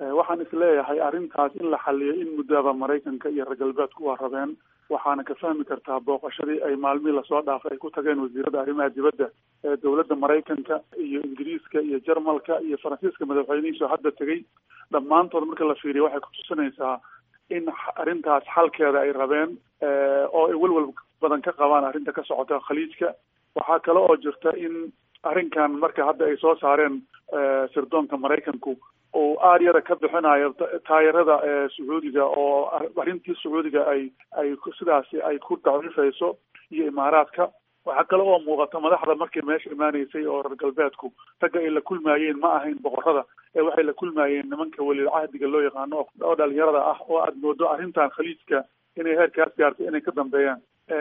waxaan isleeyahay arrintaas in la xaliyo in muddaba maraykanka iyo reer galbeedku waa rabeen waxaana ka fahmi kartaa booqashadii ay maalmihii lasoo dhaafay ay ku tageen wasiirada arrimaha dibadda ee dowladda maraykanka iyo ingiriiska iyo jarmalka iyo faransiiska madaxweynihiisoo hadda tegey dhammaantood marka la fiiriyo waxay kutusinaysaa in arrintaas xalkeeda ay rabeen oo ay welwel badan ka qabaan arrinta ka socota khaliijka waxaa kale oo jirta in arrinkan marka hadda ay soo saareen sirdoonka maraykanku uu aaryada ka bixinayo taayarada sacuudiga oo arrintii sacuudiga ay ay sidaasi ay ku daciifayso iyo imaaraadka waxaa kale oo muuqata madaxda markay meesha imaanaysay oo reer galbeedku ragga ay la kulmaayeen ma ahayn boqorada ee waxay la kulmaayeen nimanka welil cahdiga loo yaqaano oo dhalinyarada ah oo aada moodo arrintan khaliijka inay heerkaas gaartay inay ka dambeeyaan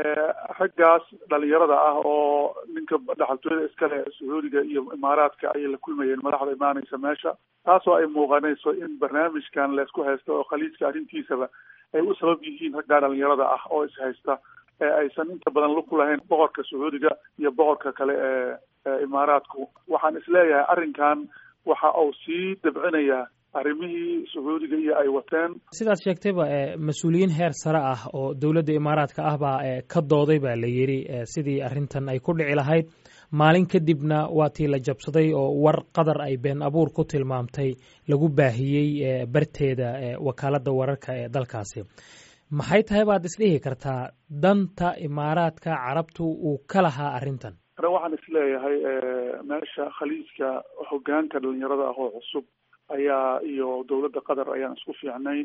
raggaas dhalinyarada ah oo ninka dhaxaltooyada iskale sacuudiga iyo imaaraadka ayay la kulmayeen madaxda imaanaysa meesha taasoo ay muuqanayso in barnaamijkan laysku haysto oo khaliijka arrintiisaba ay u sabab yihiin raggaa dhalinyarada ah oo is haysta ee aysan inta badan lug ku lahayn boqorka sacuudiga iyo boqorka kale ee imaaraadku waxaan isleeyahay arrinkan waxa uu sii dabcinayaa arrimihii sacuudiga iyo ay wateen sidaad sheegtayba mas-uuliyiin heer sare ah oo dowladda imaaraadka ah baa ka dooday baa la yidhi sidii arrintan ay ku dhici lahayd maalin kadibna waa tii la jabsaday oo war qadar ay been abuur ku tilmaamtay lagu baahiyey barteeda wakaaladda wararka ee dalkaasi maxay tahay baad isdhihi kartaa danta imaaraadka carabtu uu ka lahaa arrintan waxaan isleeyahay meesha khaliijka hogaanka dhalinyarada ah oo cusub ayaa iyo dowladda qatar ayaan isku fiicnayn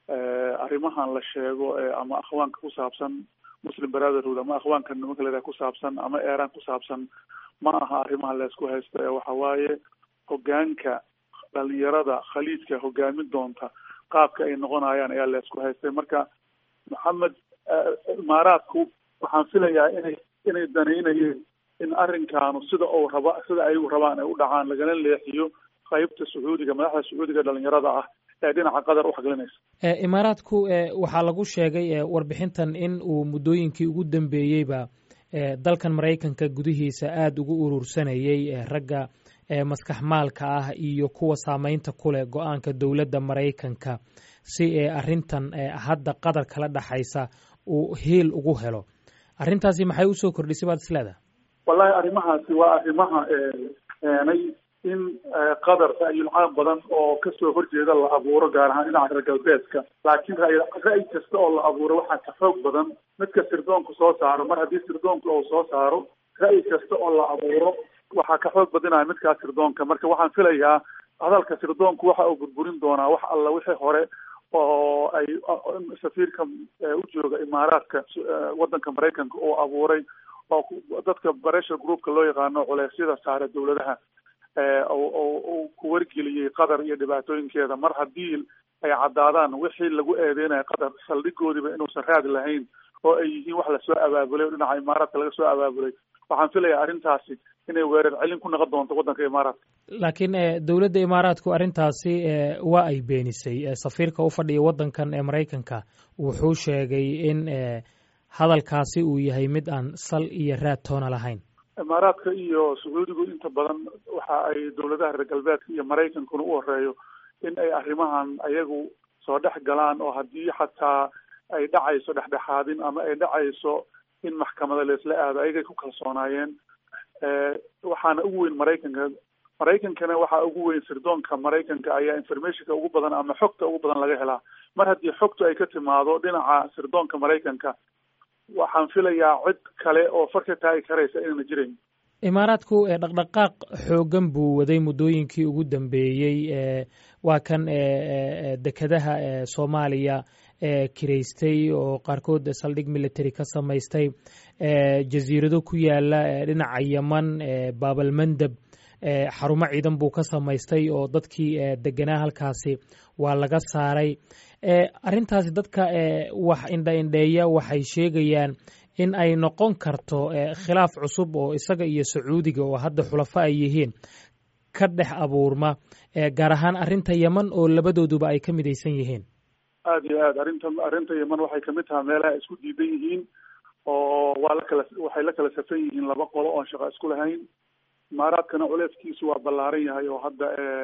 arrimahan la sheego ama akhwaanka ku saabsan muslim brotherhood ama akhwaanka nimanka leedahay ku saabsan ama eeraan ku saabsan ma aha arrimaha laysku haysto ee waxa waaye hogaanka dhalinyarada khaliijka hogaamin doonta qaabka ay noqonayaan ayaa laysku haystay marka maxamed imaaraadku waxaan filayaa inay inay danaynayeen in arrinkaanu sida uu raba sida ayagu rabaan ay u dhacaan lagana leexiyo qaybta sacuudiga madaxda sacuudiga dhalinyarada ah ee dhinaca qatar u xaglinaysa imaaraadku waxaa lagu sheegay warbixintan in uu muddooyinkii ugu dambeeyeyba dalkan maraykanka gudihiisa aada ugu urursanayey ragga maskax maalka ah iyo kuwa saameynta ku leh go-aanka dowladda maraykanka si arrintan hadda qatar kala dhaxaysa uu hiil ugu helo arrintaasi maxay usoo kordhisay baad isleedaha wallahi arrimahaasi waa arrimaha keenay in qatar ra'yul caam badan oo kasoo horjeeda la abuuro gaar ahaan dhinaca reer galbeedka laakiin ra'y ra'yi kasta oo la abuuro waxaa ka xoog badan midka sirdoonku soo saaro mar haddii sirdoonku uu soo saaro ra'yi kasta oo la abuuro waxaa ka xoog badinaya midkaas sirdoonka marka waxaan filayaa hadalka sirdoonku waxa uu burburin doonaa wax alla wixii hore oo ay safiirka u jooga imaaraadka waddanka maraykanka oo abuuray oo dadka pressure groupka loo yaqaano culeysyada saare dowladaha uu ku wargeliyey qatar iyo dhibaatooyinkeeda mar haddii ay caddaadaan wixii lagu eedeynayo qatar saldhigoodiba inuusan raadi lahayn oo ay yihiin wax lasoo abaabulay oo dhinaca imaaraadka laga soo abaabulay waxaan filayaa arrintaasi inay weerar celin ku noqon doonto waddanka imaaraadka laakiin dowladda imaaraadku arrintaasi waa ay beenisay safiirka u fadhiya waddankan ee maraykanka wuxuu sheegay in hadalkaasi uu yahay mid aan sal iyo raad toona lahayn imaaraadka iyo sacuudigu inta badan waxa ay dowladaha reer galbeedka iyo maraykankuna u horeeyo in ay arrimahan ayagu soo dhex galaan oo haddii xataa ay dhacayso dhexdhexaadin ama ay dhacayso in maxkamada laisla aado ayagay ku kalsoonaayeen waxaana ugu weyn maraykanka maraykankana waxaa ugu weyn sirdoonka maraykanka ayaa informationka ugu badan ama xogta ugu badan laga helaa mar haddii xogtu ay ka timaado dhinaca sirdoonka maraykanka waxaan filayaa cid kale oo farka taagi karaysa inayna jirayn imaaraadku dhaqdhaqaaq xooggan buu waday muddooyinkii ugu dambeeyey waa kan dekedaha soomaaliya kiraystay oo qaarkood saldhig military ka samaystay jasiirado ku yaala dhinaca yeman baabalmandeb xarumo ciidan buu ka samaystay oo dadkii deganaa halkaasi waa laga saaray arrintaasi dadka wax indha-indheeya waxay sheegayaan in ay noqon karto khilaaf cusub oo isaga iyo sacuudiga oo hadda xulafo ay yihiin ka dhex abuurma gaar ahaan arrinta yeman oo labadooduba ay ka midaysan yihiin aada iyo aad arrinta arrinta yeman waxay kamid tahay meelaha ay isku diidan yihiin oo waa la kala waxay la kala safan yihiin laba qolo oon shaqo isku lahayn imaaraadkana culeeskiisu waa ballaaran yahay oo hadda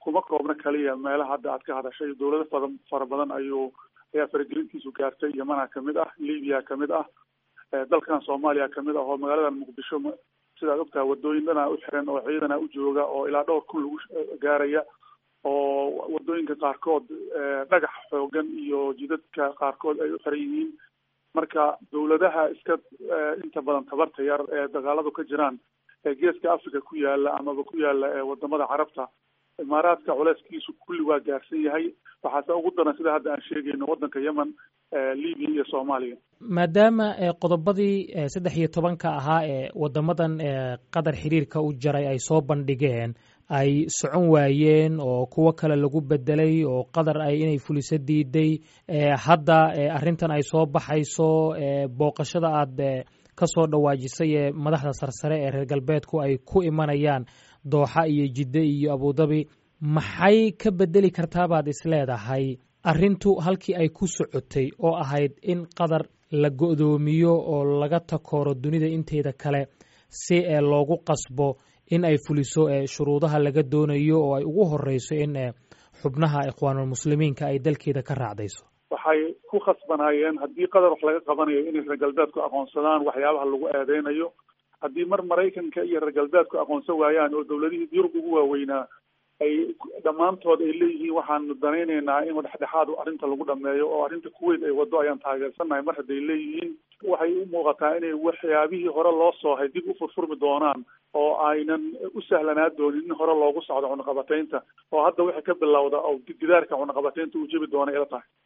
kuma koobna kaliya meelaha hadda aad ka hadashay dowlado fada fara badan ayuu ayaa faragelintiisu gaartay yamana kamid ah libya kamid ah dalkan soomaaliya kamid ah oo magaaladan muqdisho sidaad ogtaha wadooyin dhanaa u xiran oo ciidana u jooga oo ilaa dhowr kun lagu gaaraya oo wadooyinka qaarkood dhagax xoogan iyo jidadka qaarkood ay u xiran yihiin marka dowladaha iska inta badan tabarta yar ee dagaaladu ka jiraan ee geeska africa ku yaala amaba ku yaala wadamada carabta imaaraadka culeyskiisu kulli waa gaarsan yahay waxaase ugu daran sida hadda aan sheegayno waddanka yemen libya iyo soomaaliya maadaama qodobadii saddex iyo tobanka ahaa ee wadamadan qatar xiriirka u jaray ay soo bandhigeen ay socon waayeen oo kuwo kale lagu bedelay oo qatar ay inay fuliso diiday hadda arrintan ay soo baxayso booqashada aad kasoo dhawaajisay ee madaxda sarsare ee reer galbeedku ay ku imanayaan dooxa iyo jidde iyo abudabi maxay ka bedeli kartaabaad isleedahay arrintu halkii ay ku socotay oo ahayd in qatar la go'doomiyo oo laga takooro dunida inteeda kale si ee loogu qasbo in ay fuliso shuruudaha laga doonayo oo ay ugu horeyso in xubnaha ikhwaanulmuslimiinka ay dalkeeda ka raacdayso waxay ku khasbanaayeen haddii qatar wax laga qabanayo inay reer galbeedku aqoonsadaan waxyaabaha lagu eedeynayo haddii mar maraykanka iyo reer galbeedku aqoonsan waayaan oo dowladihii yurub ugu waaweynaa ay dhammaantood ay leeyihiin waxaanu danaynaynaa in dhexdhexaad arrinta lagu dhameeyo oo arrinta kuweyt ay wado ayaan taageersannahay mar hadday leeyihiin waxay u muuqataa inay waxyaabihii hore loo soohay dib u furfurmi doonaan oo aynan u sahlanaa doonin in hore loogu socdo cunaqabataynta oo hadda wixii ka bilowda oo gidaarka cunaqabataynta uu jebi doona ila tahay